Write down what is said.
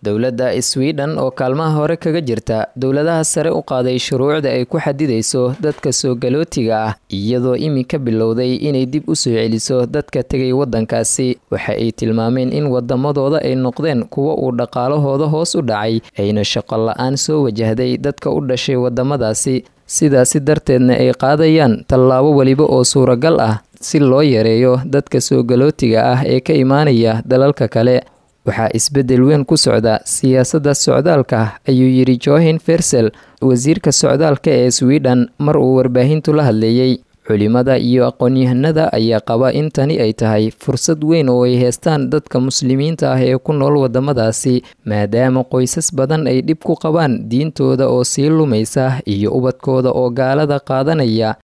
dowladda sweden oo kaalmaha hore kaga jirta dowladaha sare u qaaday shuruucda ay ku xadidayso dadka soo galootiga ah iyadoo iminka bilowday inay dib u soo celiso dadka tegay waddankaasi waxa ay tilmaameen in wadamadooda ay noqdeen kuwa uu dhaqaalahooda hoos u dhacay ayna shaqo la-aan soo wajahday dadka u dhashay wadamadaasi sidaasi darteedna ay qaadayaan tallaabo weliba oo suuragal ah si loo yareeyo dadka soo galootiga ah ee ka imaanaya dalalka kale waxaa isbeddel weyn ku socda siyaasadda socdaalka ayuu yidhi johin fersel wasiirka socdaalka ee sweden mar uu warbaahintu la hadleeyey culimada iyo aqoon-yahanada ayaa qaba in tani ay tahay fursad weyn oo ay heestaan dadka muslimiinta ah ee ku nool wadamadaasi maadaama qoysas badan ay dhib ku qabaan diintooda oo sii lumaysa iyo ubadkooda oo gaalada qaadanaya